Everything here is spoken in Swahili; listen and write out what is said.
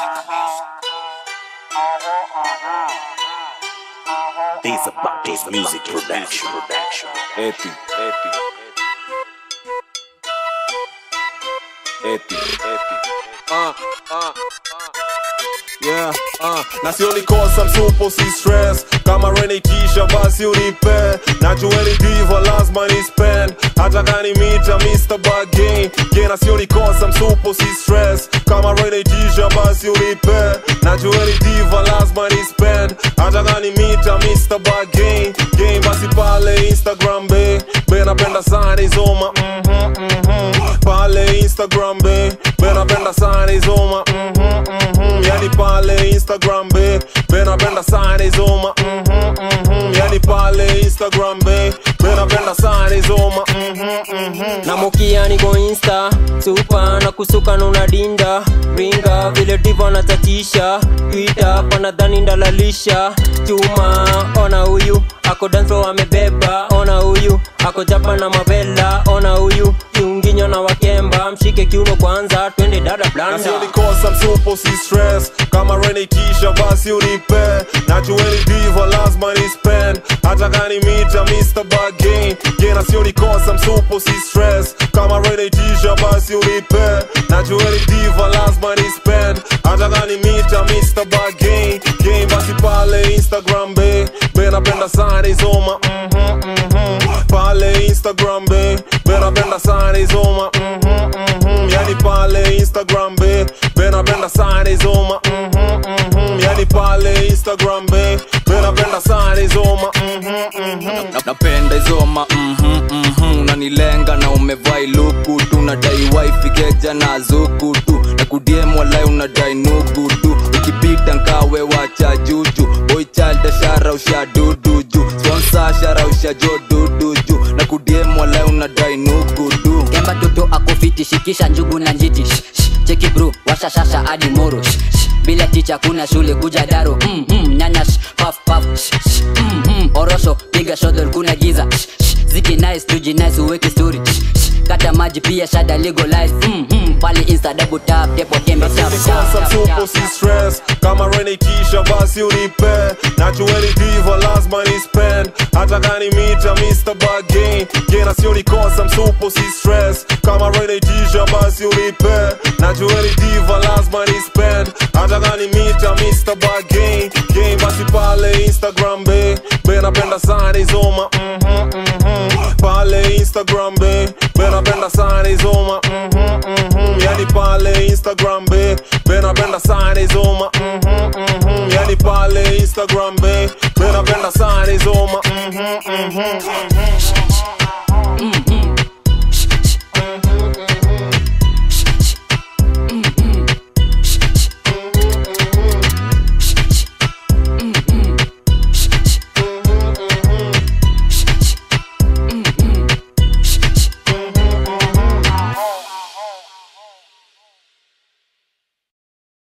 These about this music production. production. Epi, epi. Epi, epi. Uh, uh, uh. Yeah, uh. na sioni kosa msupo si stress kama renikisha basi unipe najueni diva lazima ni spend hata kani mita Mr. Bargain kena sioni kosa msupo si stress kama renikisha basi unipe najueni diva lazima ni spend hata kani mita Mr. Bargain game basi pale Instagram be be napenda sana izoma mhm mhm pale Instagram be be napenda sana izoma mhm mhm yani pale Instagram be be napenda sana izoma mhm mhm yani pale Instagram be be napenda sana izoma mhm mhm na mukia niko insta supa na kusuka nuna dinda ringa vile divo natatisha twita panadhani ndalalisha chuma ona huyu ako danso amebeba ona huyu ako japa na mavela ona huyu kiunginyo na wakemba mshike kiuno kwanza twende dada blanda nasionikosa msupo si stress kama renikisha basi unipe najueni diva lazima ni spend hata kani mita Mr. Bargain gena sionikosa msupo si stress kama renikisha basi unipe najueni diva lazima ni spend hata kani mita Mr. Bargain game basi pale Instagram be be napenda sana izoma mhm mhm pale Instagram be be napenda sana izoma mhm mhm yani pale Instagram be be napenda sana izoma mhm mhm yani pale Instagram be be napenda sana izoma mhm mhm Na- napenda izoma mhm, mhm, unanilenga na umevai luku tu nadai wifi keja na zuku tu na kudiem walai unadai nugu tu ukipita nkawe wacha juju boy child shara usha dudu ju sponsor shara usha jo dudu ju na kudiem walai unadai nugu tu kemba toto akofiti shikisha njugu na njiti Shh, shh, cheki bro washashasha hadi moro Shh, shh, bila ticha kuna shule kuja daro mm, mm, nyanya shh, paf paf Shh, shh, mm, mm, orosho piga shodol kuna giza Shh, shh, ziki nice tuji nice uweke story Shh, shh, kata maji pia shada legalize mm, mm, pale insta double tap tepo tembe tap tap Nikosa tap msupo tap si stress kama renikisha basi unipe najueni diva lazima ni spend hata kani mita Mr. Bargain gena sionikosa msupo si stress kama renikisha basi unipe najueni diva lazima ni spend hata kani mita Mr. Bargain game basi pale Instagram be be napenda sana izoma mhm mhm pale Instagram be be napenda sana izoma mhm mhm yani pale Instagram be be napenda sana izoma mhm mhm yani pale Instagram be be napenda sana izoma mhm mhm mm,